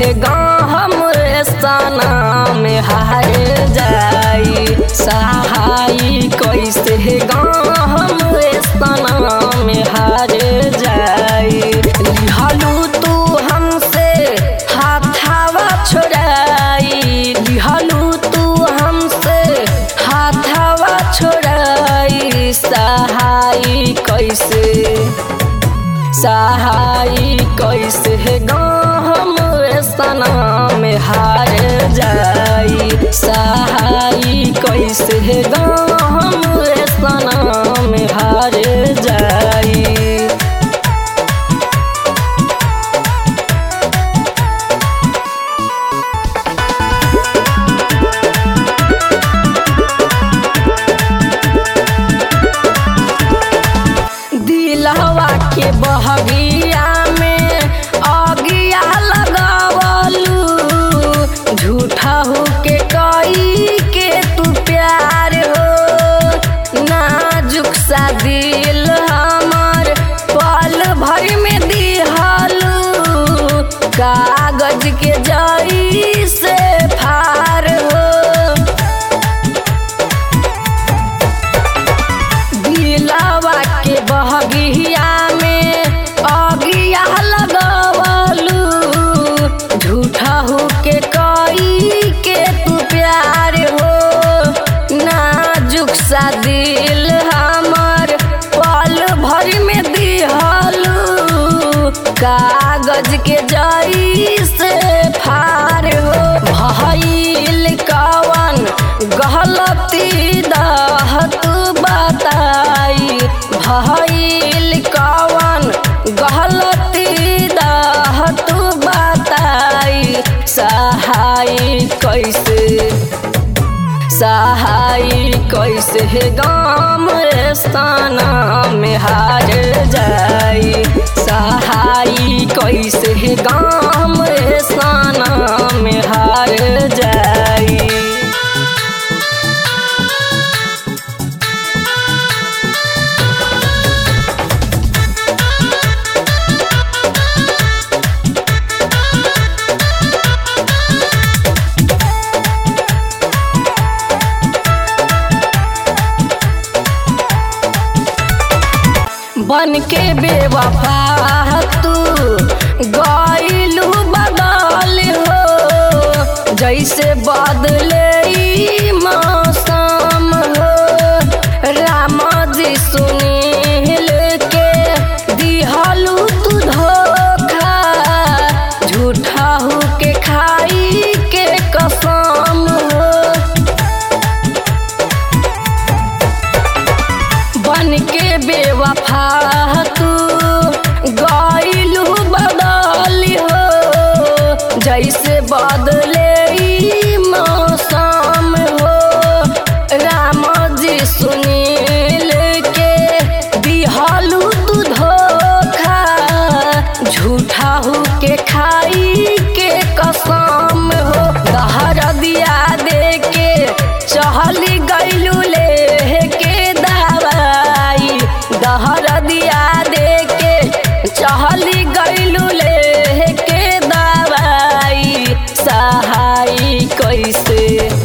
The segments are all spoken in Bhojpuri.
कैसे गम स्थाना में हार जाई सहाई कैसे गम स्थाना में हार जाई लिहलू तू हमसे हाथावा छोड़ाई लिहलू तू हमसे हाथावा छोड़ाई सहाई कैसे सहाई कैसे गम सना में हार जाई सहाई कैसे गम सना में हार जाई दिलवा के बहगिया में अगिया लगावलू झूठा हो के कई के तू प्यार हो नाजुक सा दिल हमर पल भर में दिहलू कागज के जई से फार हो दिलवा के बहगिया में अगिया लगवलू झूठा हो के कई के तू प्यार हो नाजुक सा दिल हमर पल भर में दिहलू कागज के जई से फार हो भइल कवन गलती दह तू बताई भइल कवन गलती दह तू बताई सहाई कैसे सहाई कैसे गाम स्थाना में हार जाई सहाई कैसे गाम स्थाना में हार जाई बन के बेवफा तू गईलू बदल हो जैसे बदले ई मौसम हो राम जी सुनील के दिहलू तू धोखा झूठा हो के खाई के कसम हो बन के बेवफा तू गईलू बदल हो जैसे बदले ई मौसम हो राम जी सुनील के दिहलू तू धोखा झूठा हो के खाई के कसम हो दहर दिया दे के चहली गईलू ले के दवाई दहर दिया दे के चहली गईलू ले के दवाई सहाई कैसे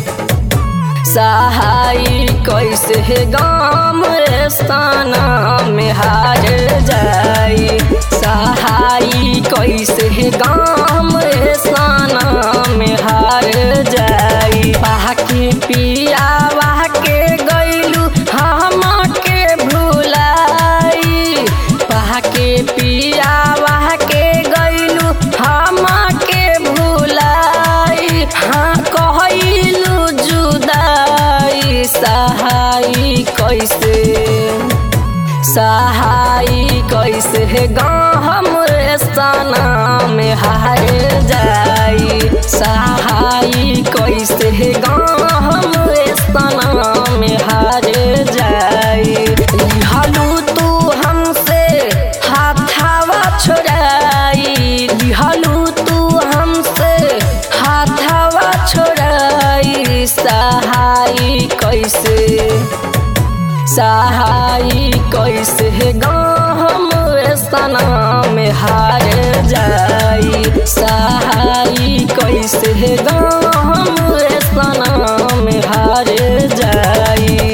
सहाई कैसे गाम स्थाना में हार जाई सहाई कैसे गाम स्थाना में हार जाई बाकी पिया के गईलू हम के भुलाई बाकी पिया के गईलू हम के भुलाई हाँ कहलू जुदाई सहाई कैसे सहाई कैसे गम स्थाना में हार जाई सहाई कैसे गम स्थाना में हार जाई लिहलू तू हमसे हाथावा छोड़ाई लिहलू तू हमसे हाथावा छोड़ाई सहाई कैसे सहाई कैसे गम सना में हार जाई सहाई कैसे गम सनम हार जाई